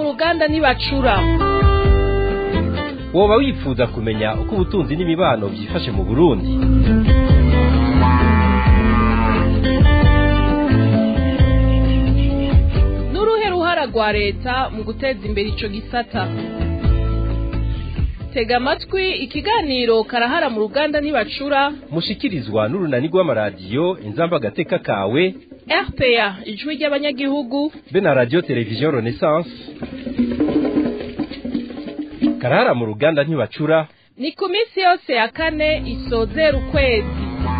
ruganda ntibacura woba wifuza kumenya uko ubutunzi n'imibano byifashe mu burundi n'uruhe ruhara rwa leta mu guteza imbere ico gisata tega amatwi ikiganiro karahara mu ruganda ntibacura mushikirizwa n'urunani rw'amaradiyo inzamba agateka kawe rpa ijwi ry'abanyagihugu be na radiyo televiziyo renaissance karahara mu ruganda ntibacura ni ku minsi yose ya kane isozera ukwezi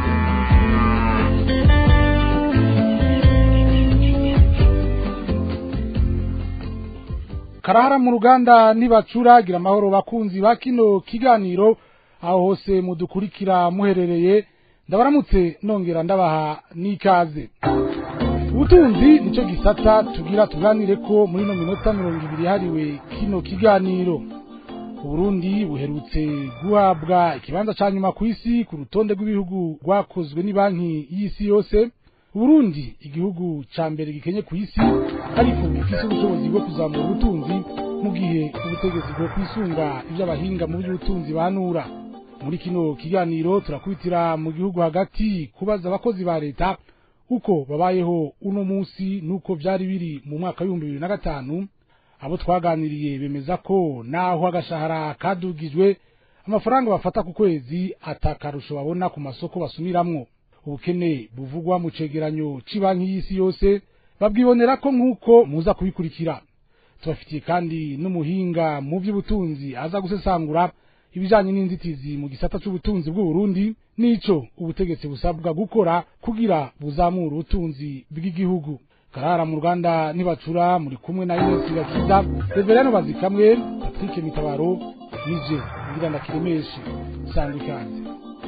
karahara mu ruganda ntibacura gira amahoro bakunzi ba kino kiganiro aho hose mudukurikira muherereye ndabaramutse nongera ndabaha n'ikaze ubutunzi nicyo gisata tugira tuganire ko muri ino minota mirongo ibiri yahariwe kino kiganiro uburundi buherutse guhabwa ikibanza ca nyuma ku isi ku rutonde rw'ibihugu rwakozwe n'ibanki y'isi yose Burundi igihugu ca mbere gikenye ku isi ariko bifise ubushobozi bwo kuzamura ubutunzi mu gihe ubutegetsi bwo kwisunga ivy'abahinga mu by'ubutunzi banura muri kino kiganiro turakubitira mu gihugu hagati kubaza abakozi ba leta uko babayeho uno munsi nuko vyari biri mu mwaka w'ibihumbi bibiri na gatanu abo twaganiriye bemeza ko naho agashahara kadugijwe amafaranga bafata ku kwezi atakarusho babona ku masoko basumiramwo ubukene buvugwa mu cegeranyo c'banki y'isi yose babwibonera ko nk'uko muza kubikurikira tubafitiye kandi n'umuhinga mu by'ubutunzi aza gusesangura ibijanye n'inzitizi mu gisata c'ubutunzi bw'uburundi n'ico ubutegetsi busabwa gukora kugira buzamure ubutunzi bw'igihugu karara mu ruganda ntibacura muri kumwe na Ines Gakiza Reverano Bazikamwe Patrick Mitabaro nije ngira ndakiremeshe sangwa ikaze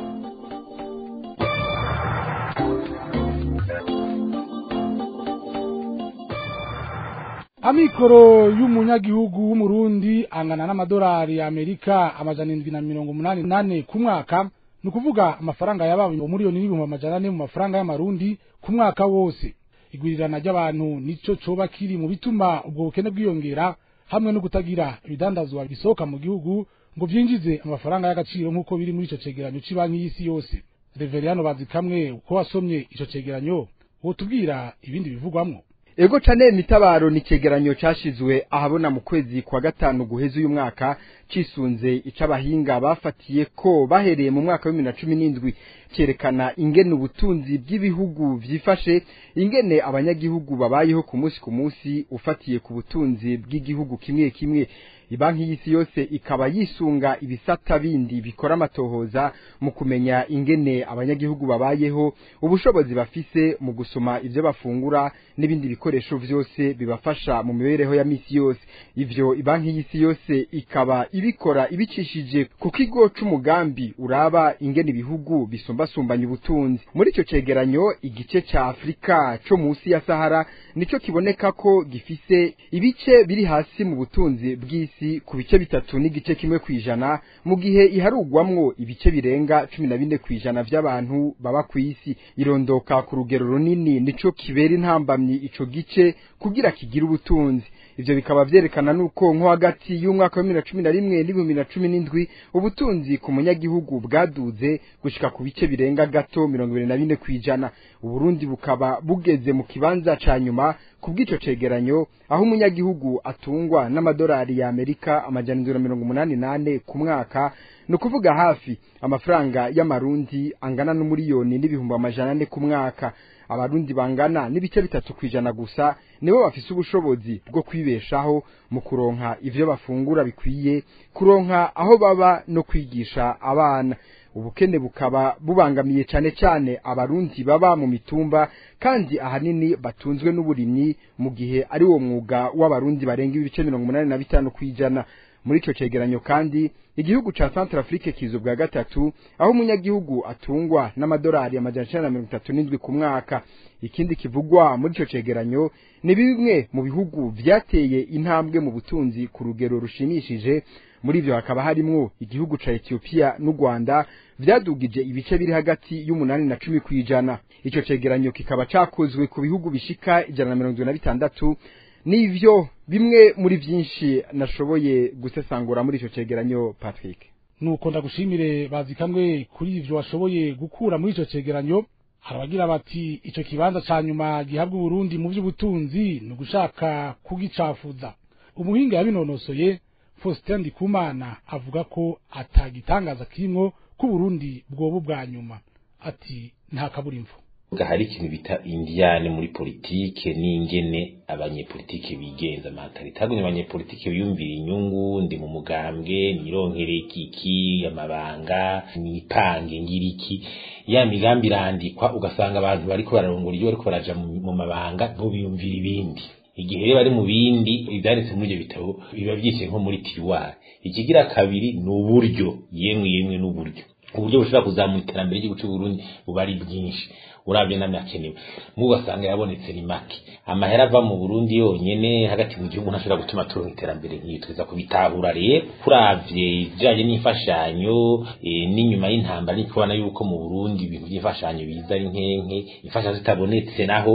amikoro y'umunyagihugu w'umurundi angana n'amadolari ya amerika amajana indwi na mirongo umunani nane ku mwaka ni ukuvuga amafaranga yabaye umuriyoni n'ibihumbi amajana ane mu mafaranga y'amarundi ku mwaka wose igwirirana ry'abantu nico coba kiri mu bituma ubwo bukene bwiyongera hamwe no kutagira ibidandazwa bisohoka mu gihugu ngo vyinjize amafaranga y'agaciro nk'uko biri muri ico cegeranyo c'banki y'isi yose reveriyano bazi kamwe uko wasomye ico cegeranyo wotubwira ibindi bivugwamwo Ego cane mitabaro ni cegeranyo cashizwe ahabona mu kwezi kwa gatanu guheza uyu mwaka cisunze icabahinga bafatiye ko bahereye mu mwaka wa 2017 cerekana ingene ubutunzi bw'ibihugu vyifashe ingene abanyagihugu babayeho ku munsi ku munsi ufatiye ku butunzi bw'igihugu kimwe kimwe ibanki y'isi yose ikaba yisunga ibisata bindi bikora amatohoza mu kumenya ingene abanyagihugu babayeho ubushobozi bafise mu gusoma ivyo bafungura n'ibindi bikoresho vyose bibafasha mu mibereho ya misi yose ivyo ibanki y'isi yose ikaba ibikora ibicishije ku kigo c'umugambi uraba ingene ibihugu bisumbasumbanya ubutunzi muri ico cegeranyo igice ca Afrika co musi ya Sahara nico kiboneka ko gifise ibice biri hasi mu butunzi bw'isi ku bice bitatu n'igice kimwe kwijana mu gihe iharugwamwo ibice birenga cumi na bine kwijana vy'abantu baba kw'isi irondoka ku rugero runini nico kibera intambamyi ico gice kugira kigire ubutunzi ivyo bikaba vyerekana nuko nko hagati y'umwaka wa bibiri na cumi na rimwe n'ibihumbi na cumi n'indwi ubutunzi ku munyagihugu bwaduze gushika ku bice birenga gato mirongo ibiri na bine kwijana uburundi bukaba bugeze mu kibanza ca nyuma ku bw'ico cegeranyo aho umunyagihugu atungwa n'amadolari ya amerika amajana indwi na mirongo umunani nane ku mwaka ni ukuvuga hafi amafaranga y'amarundi angana n'umuriyoni n'ibihumbi amajana ane ku mwaka abarundi bangana n'ibice bitatu kwijana gusa nibo bafise ubushobozi bwo kwibeshaho mu kuronka ivyo bafungura bikwiye kuronka aho baba no kwigisha abana ubukene bukaba bubangamiye cane cane abarundi baba mu mitumba kandi ahanini batunzwe n'uburimyi mu gihe ari wo mwuga w'abarundi barenga ibice mirongo umunani na bitanu kwijana muri ico cegeranyo kandi igihugu ca Centrafrique kizo bwa gatatu aho umunyagihugu atungwa n'amadolari amajana icenda na mirongo itatu n'indwi ku mwaka ikindi kivugwa muri ico cegeranyo ni bimwe mu bihugu vyateye intambwe mu butunzi ku rugero rushimishije muri ivyo hakaba harimwo igihugu ca Ethiopia n'u Rwanda vyadugije ibice biri hagati y'umunani na cumi kwijana ico cegeranyo kikaba cakozwe ku bihugu bishika ijana na mirongo na bitandatu nivyo bimwe muri byinshi nashoboye gusesangura muri ico cegeranyo Patrick nuko ndagushimire bazi kamwe kuri ivyo washoboye gukura muri ico cegeranyo harabagira bati ico kibanza ca nyuma gihabwa Burundi mu by'ubutunzi ni ugushaka kugicafuza umuhinga yabinonosoye Faustin Ndikumana avuga ko atagitangaza kimwo ku Burundi bwobu bwa nyuma ati nta kaburimbo hari ikintu bita indiyane muri politike n'ingene abanyepolitike bigenza mentalite hagumye abanyepolitike biyumvira inyungu ndi mu mugambwe nironkere kiki amabanga nipange ngiriki ya migambi irandikwa ugasanga abantu bariko bararongora iyo bariko baraja mu mabanga bo biyumvira ibindi igihe rero bari mu bindi ibyanditse muri ibyo bitabo biba byishe nko muri tiruwari ikigira kabiri ni uburyo yemwe yemwe n'uburyo uburyo bushobora kuzamura iterambere ry'igihugu cy'u Burundi buba ari bwinshi urabye n'amakenewe mugasanga yabonetse ni make amahera ava mu Burundi yonyene hagati mu gihugu ntashobora gutuma turonka iterambere nk'iyo tuza kubitahura rero kuravye ijanye n'imfashanyo e, n'inyuma y'intambara ni kubona yuko mu Burundi ibintu by'imfashanyo biza ari nkenke imfashanyo zitabonetse naho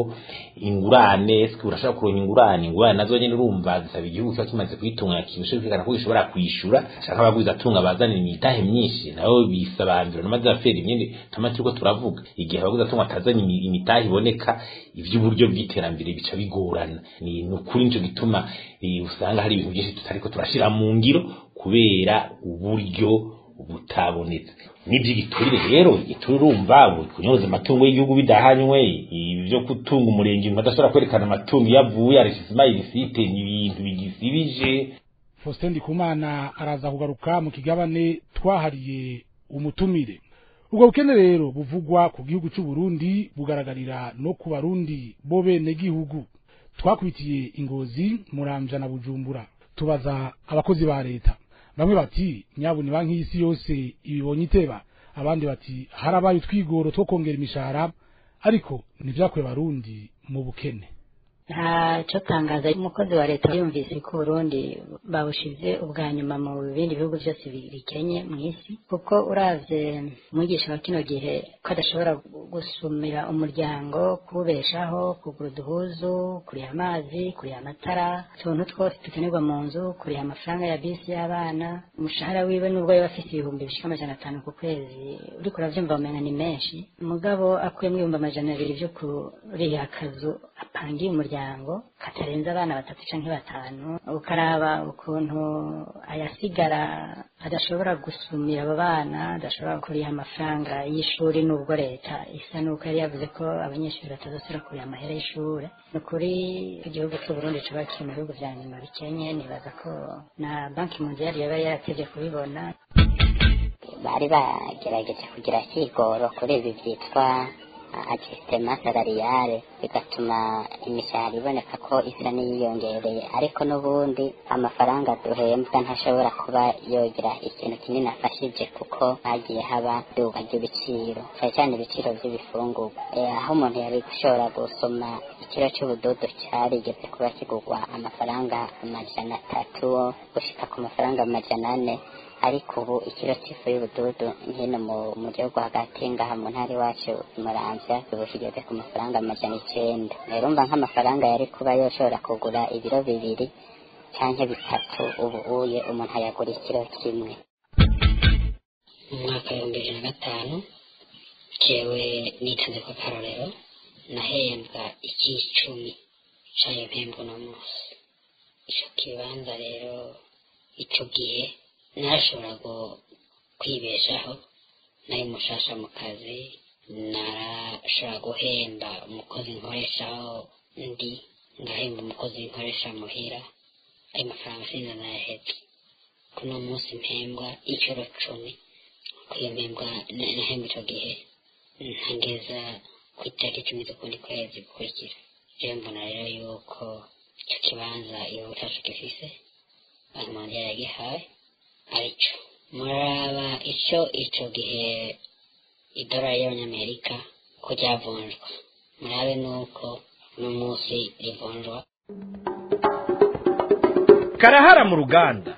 ingurane sike urashobora kuronka ingurane ingurane nazo nyene urumva zisaba igihugu kiba kimaze kuyitunganya kintu kwerekana ko gishobora kwishura shaka abaguzi atunga bazanira imitahe myinshi nabo bisabambira namaze afera imyende tuma turiko turavuga igihe abaguzi atunga atazanye imitahe iboneka ivy'uburyo bw'iterambere bica bigorana ni ukuri nico gituma usanga hari ibintu byinshi tutariko turashira mu ngiro kubera uburyo butabonetse n'iby'igiturire rero igiturire urumva kunyoza amatungo y'igihugu bidahanywe ibyo gutunga umurenge umuntu adashobora kwerekana amatungo iyo avuye arishisima irisite ni ibintu bigisibije Faustin Ndikumana araza kugaruka mu kigabane twahariye umutumire ubwo bukene rero buvugwa ku gihugu cy'u Burundi bugaragarira no ku barundi bo bene gihugu twakubitiye ingozi muramja na bujumbura tubaza abakozi ba leta bamwe bati nyabuni banki y'isi yose ibibonye iteba abandi bati harabaye utwigoro two kongera imishahara ariko ntivyakwe barundi mu bukene ntacyo tangaza umukozi wa leta yumvise ko Burundi babushize ubwa nyuma mu bindi bihugu byose bikenye mu isi kuko uravye umwigisha wa kino gihe ko adashobora gusumira umuryango kuwubeshaho kugura uduhuzu kuriha amazi kuriha amatara utuntu twose dukenerwa mu nzu kuriha amafaranga ya bisi y'abana umushahara wiwe nubwo yaba afite ibihumbi bishika amajana atanu ku kwezi uriko uravyumva umenga ni menshi mugabo akuyemwo ibihumbi amajana abiri vyo kuriha akazu apangiye umuryango katarenze abana batatu canke batanu ukaraba ukuntu ayasigara adashobora gusumira abo bana adashobora kuriha amafaranga y'ishuri nubwo leta isa nuko yari yavuze ko abanyeshuri batazosubira kuriha amahera y'ishure ni ukuri igihugu c'uburundi coba kiri mu bihugu vya nyuma bikenye nibaza ko na banki mundiali yaba yaratevye kubibona bari bagerageje kugira kigoro kuri ibi vyitwa ajisitema salariale bigatuma imishahara iboneka ko isa n'iyiyongereye ariko n'ubundi amafaranga duhembwa ntashobora kuba yogira ikintu kinini afashije kuko hagiye haba duka ry'ibiciro cyane cyane ibiciro by'ibifungurwa aho umuntu yari gushobora gusoma ikiro cy'ubudodo cyarigeze kuba kigurwa amafaranga amajana atatu gushika ku mafaranga amajana ane ariko ubu ikiro cy'ifu y'ubududu hino mu gihugu hagati ngaha mu ntara iwacu muramvya ubu kigeze ku mafaranga amajana icenda rero mba nk'amafaranga yari kuba yoshobora kugura ibiro bibiri canke bitatu ubu uye umuntu ayagura ikiro kimwe mu mwaka w'ibihumbi bibiri na gatanu jewe nitanze ko akarorero nahembwa ikicumi cayo mpembwa uno munsi ico kibanza rero ico gihe narashobora kwibeshaho nari mushasha mu kazi narashobora guhemba umukozi nkoreshaho ndi ngahemba umukozi nkoresha muhira ayo mafaranga sinza nayahetse kuno munsi mpembwa inshuro cumi kuyo mpembwa nahembwa ico gihe ntageza ku itariki icumi z'ukundi kwezi gukurikira rero mbona rero yuko ico kibanza igihugu cacu gifise banki mondiale yagihaye arico muraba ico ico gihe idolari y'abanyamerika ko ryavunjwa murabe nuko uno munsi rivunjwa karahara mu ruganda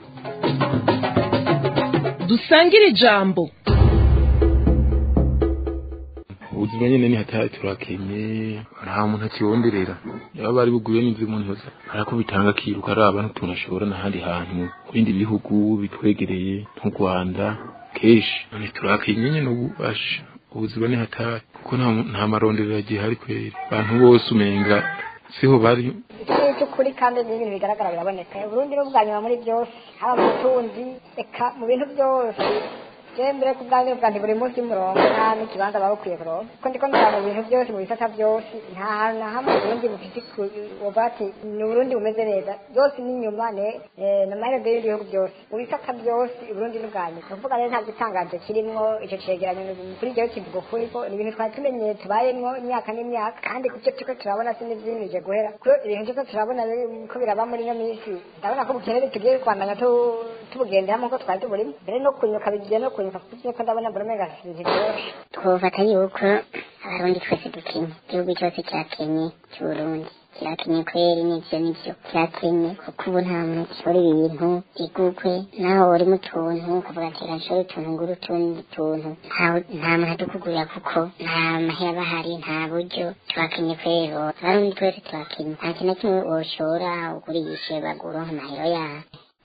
dusangire ijambo ubuzima nyene ni hatari turakenye nta muntu akibonderera yaba bari buguye n'ivyo umuntu yose arakubitanga akiruka araba n'utuntu ashobora n'ahandi hantu mu bindi bihugu bitwegereye nk'u Rwanda kenshi none turakenye nyene ubu asha ubuzima ni hatari kuko nta nta marondero agihari kweri abantu bose umenga siho bari ikirere cy'ukuri kandi n'ibintu bigaragara biraboneka uburundi n'ubwa nyuma muri byose haba mu butunzi eka mu bintu byose je mbere ku bwanjye bwanjye buri munsi y'umurongo nta n'ikibanza baba bukwiye kuronka kuko ndiko ndaba mu bintu byose mu bisata byose nta hantu na hamwe uburundi bufite uvuga ati ni uburundi bumeze neza byose n'inyuma ne eh, na mahirwe y'ibihugu byose mu bisata byose uburundi n'ubwa nyuma ni ukuvuga rero nta gitangaje kirimwo ico cegeranyo kuri jewe kivuga ukuri ko ni ibintu twari tumenyeye tubayemwo imyaka n'imyaka kandi kubyo turiko turabona si n'ivyimije guhera kuko ibintu turiko turabona biri- ko biraba muri ino minsi ndabona ko ubukerere tugiye kwandanya tu- tubugenderamo ko twari tuburimo mbere no kunyuka bigiye no kunyuka kuko ivyo ko ndabona mbona umenga si ibintu vyoroshe twofata yuko abarundi twese dukenye igihugu cyose cyakenye cy'uburundi kirakenye kweri n'ivyo n'ivyo kirakenye kuko ubu nta muntu gishora ibintu igugwe naho uri mu tuntu ukavuga ati reka nshore utuntu ngura utundi tuntu nta- nta muntu adukugurira kuko nta mahera aba ahari nta buryo turakenye kweri abarundi twese turakenye nta kintu na kimwe woshora ugurishe baguronka amahero yawe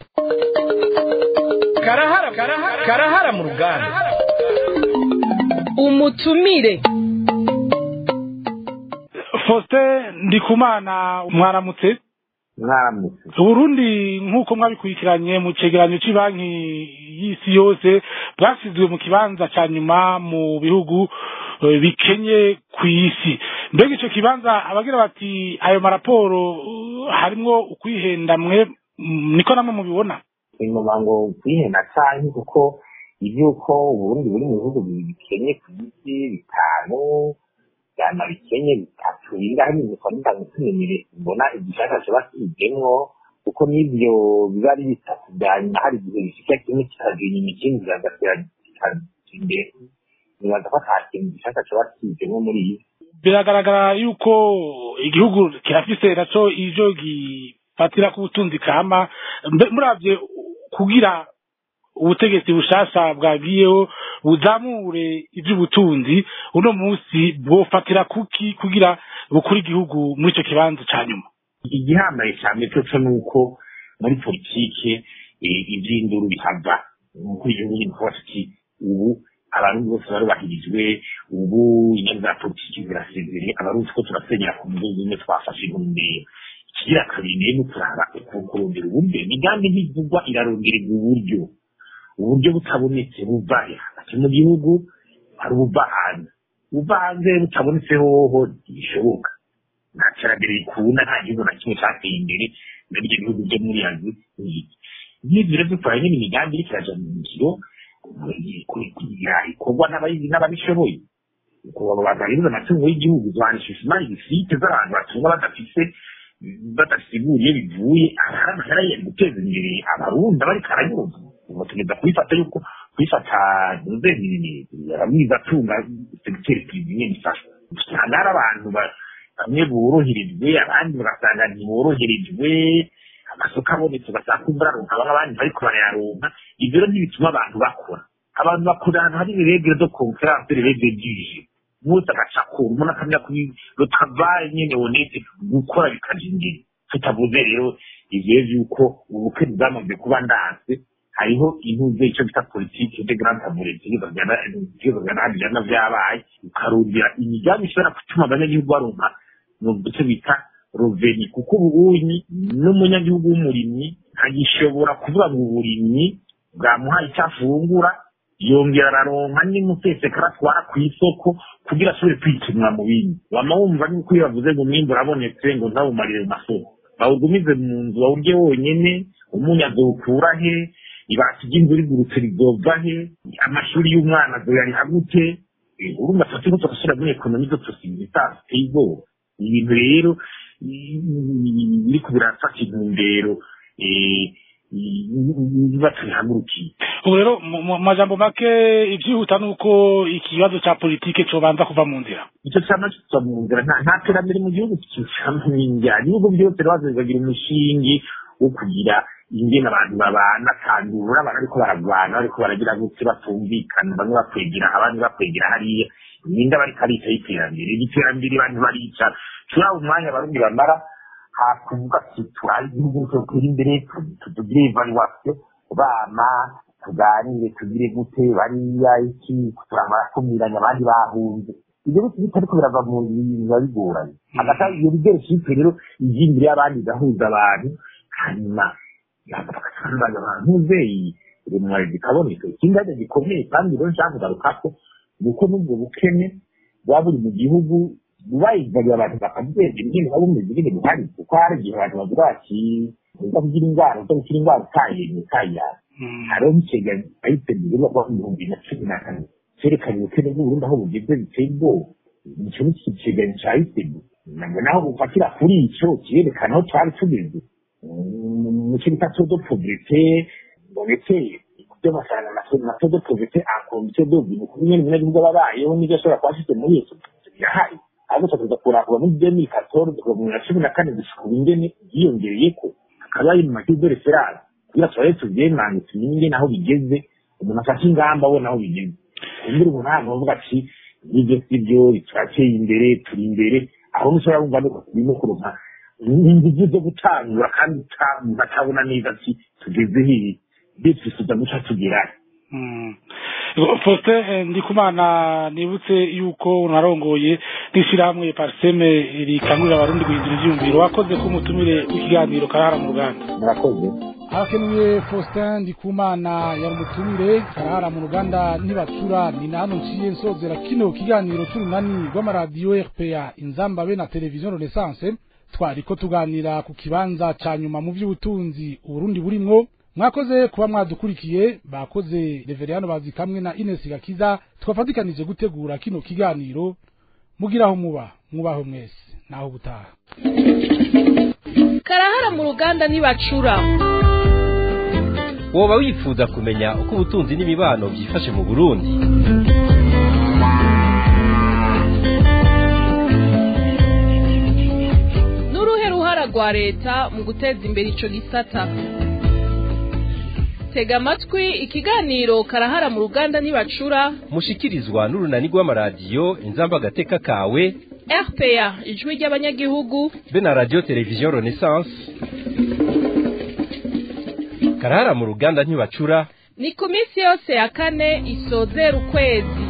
karahara karahara mu ruganda umutumire Faustin Ndikumana mwaramutse mwaramutse Uburundi nk'uko mwabikurikiranye mu cegeranyo cy'ibanki y'isi yose bwasizwe mu kibanza ca nyuma mu bihugu eh, bikenye ku isi mbega ico kibanza abagira bati ayo maraporo uh, harimwo ukwihenda mwe mm, niko namwe mubibona inyuma ngo kwihena canke kuko ivyuko uburundi buri mu bihugu bikenye ku isi bitanu vyama bikenye bitatu bingahe nibikwa ndange tumenyere mbona igishaka coba kijemwo kuko n'ivyo biba ari bitatu vya nyuma hari igihe bishika kimwe kikaja inyuma ikindi kigagatera kikaja imbere nibaza ko ata kintu gishaka coba kijemwo muri iyi biragaragara yuko igihugu kirafise naco ivyo gifatira ku butunzi kama Mbe- muravye kugira ubutegetsi bushasha bwagiyeho buzamure ivy'ubutunzi uno munsi bwofatira kuki kugira bukure igihugu muri ico kibanza ca nyuma igihambaye cyane coco ni uko muri politike eh, ivy'induru bihava umukuru w'igihugu nyine kuba ati ubu abarundi bose barubahirijwe ubu inyama za politiki zirasezere abarundi ko turasenyera ku mugozi umwe twafashe intumbero ikigira kabiri nayo ni ukuraba uku- kurondera uburyo imigambi ntivugwa irarongererwa uburyo uburyo butabonetse buva he hagati mu gihugu hari ubuva hanze ubuva hanze butabonetse hoho ntibishoboka nta terambere rikunda nta gihugu na kimwe cyateye imbere muri ibyo bihugu byo muri azi n'iki nk'ibyo rero dukora nyine imigambi iriko iraja mu ngiro ikorwa n'abayizi n'ababishoboye bagahiriza amatungo y'igihugu zohanishisha imari zifite z'abantu batunga badafise badasiguriye bivuye hari amahera yari guteza imbere abarundi bari karanyuza ubu tugeza kubifata yuko kubifata nzeni abamwiza atunga segiteri prive nyene ifashwa usanga hari abantu ba- bamwe boroherejwe abandi bagasanga ntiboroherejwe amasoko abonetse ugasanga kumva araronka bamwe abandi bariko barayaronka ivyo rero ntibituma abantu bakora abantu bakora ahantu hari iregre do conference iregre dije mwese agaca kure umuntu akamenya kuri rotavaye nyene honete gukora bikaja imbere tutavuze rero ivyo vy'uko ubukwe bwamaze kuba ndanse hariho intuze icyo bita politiki de grande amourete ibibazo bya nabijana vyabaye ukarundira imigambi ishobora gutuma abanyagihugu baronka mu duce bita roveni kuko ubunyi n'umunyagihugu w'umurimyi ntagishobora kuvuga ngo uburimyi bwamuhaye icyo afungura yongera araronka n'umutesekara atwara ku isoko kugira ashobore kwikenura mu bindi wama wumva nuko iyo bavuze ngo umwimbu urabonetse ngo ntawumarire mu masoko bawugumize mu nzu wawurye wonyene umunyu azowukura he ibati ry'inzu rigurutse rizova he amashuri y'umwana azoyariha gute Eh, urumva tuba turiko turasubira muri ekonomi zo tusize itateye ubwoba ibintu rero i- biriko birafata intumbero eh, niba tubihagurukiye ubu rero mu mu majambo make ivyihuta nuko ikibazo ca politike cobanza kuva mu nzira icyo cyama kiva mu nzira nta nta terambere mu gihugu kicamo n'injyana ibihugu byose rero baza bikagira umushingi wo kugira ingene abantu babana kandura abantu ariko baragwana ariko baragira gutse batumvikana bamwe bakwegera abandi bakwegera hariya ninde bariko arica y'iterambere iterambere abantu barica turaba umwanya abarundi bamara hakuvuga ati turabe igihugu cyotera imbere tugire evaluation bama tuganire tugire gute bariya iki turamara kumiranya abandi bahunze ibyo biti bitariko birava mu bintu biba bigoranye hagati iyo leadership rero ije imbere y'abandi igahuza abantu hanyuma bagasobanurira abantu muzeyi rimwe zikaboneka ikindi gikomeye kandi rero nshaka kugarukako nuko n'ubwo bukene buba buri mu gihugu bubayizaniye abantu bakabyemera nyine baba bumeze nyine buhari kuko hari igihe abantu bavuga bati uza kugira indwara uza gukira indwara utayemye utayara hariho nk'ikigereranyo ahise bigurwa kuba mu bihumbi bibiri na cumi na kane cyerekana ubukene bw'uburundi aho bugeze biteye ubwoba icyo ni ikigereranyo cya isemu nabwo naho bufatira kuri icyo kirerekana aho twari tugeze mu cyo bita todo publite ndetse ibyo basanga na todo publite akomite dobi ni ukuvuga nyine umunyagihugu aba abayeho n'ibyo ashobora kuba afite muri iyo birahari ahubwo tukaza kurangura muri demi katoro kuva mu bibiri na cumi na kane gushika ubu ingene byiyongereye ko hakaba hari mu makipe referanse kugira turabe tubyemange tumenye ingene aho bigeze umuntu afashe ingamba abona aho bigeze kumbura umuntu ntabwo avuga ati nibyo si byo turateye imbere turi imbere aho mushobora kumva nuko turimo kuronka ingufu zo gutangura kandi batabona neza ati tugeze hehe mbese twifuza guca tugerahe Faustin Ndikumana nibutse yuko unarongoye n'ishyirahamwe Parseme rikangurira abarundi guhindura ivyumviro wakoze ko umutumire w'ikiganiro karahara mu ruganda murakoze harakenuye Faustin Ndikumana yari umutumire karahara mu ruganda ntibacura ni na hano nciye nsozera kino kiganiro c'urunani rw'amaradiyo RPA inzamba be na televiziyo Renaissance twariko tuganira ku kibanza ca nyuma mu vy'ubutunzi uburundi burimwo mwakoze kuba mwadukurikiye bakoze reveriyano bazi kamwe na Ines Gakiza twafatikanije gutegura kino kiganiro mugiraho muba mwubaho mwese naho butaha karahara mu ruganda ntibacura woba wifuza kumenya uko ubutunzi n'imibano byifashe mu burundi n'uruhe ruhara rwa leta mu guteza imbere ico gisata tega amatwi ikiganiro karahara mu ruganda ntibacura mushikirizwa n'urunani rw'amaradiyo inzamba agateka kawe rpa ijwi ry'abanyagihugu be na radiyo televiziyo renaissance karahara mu ruganda ntibacura ni ku minsi yose ya kane isozera ukwezi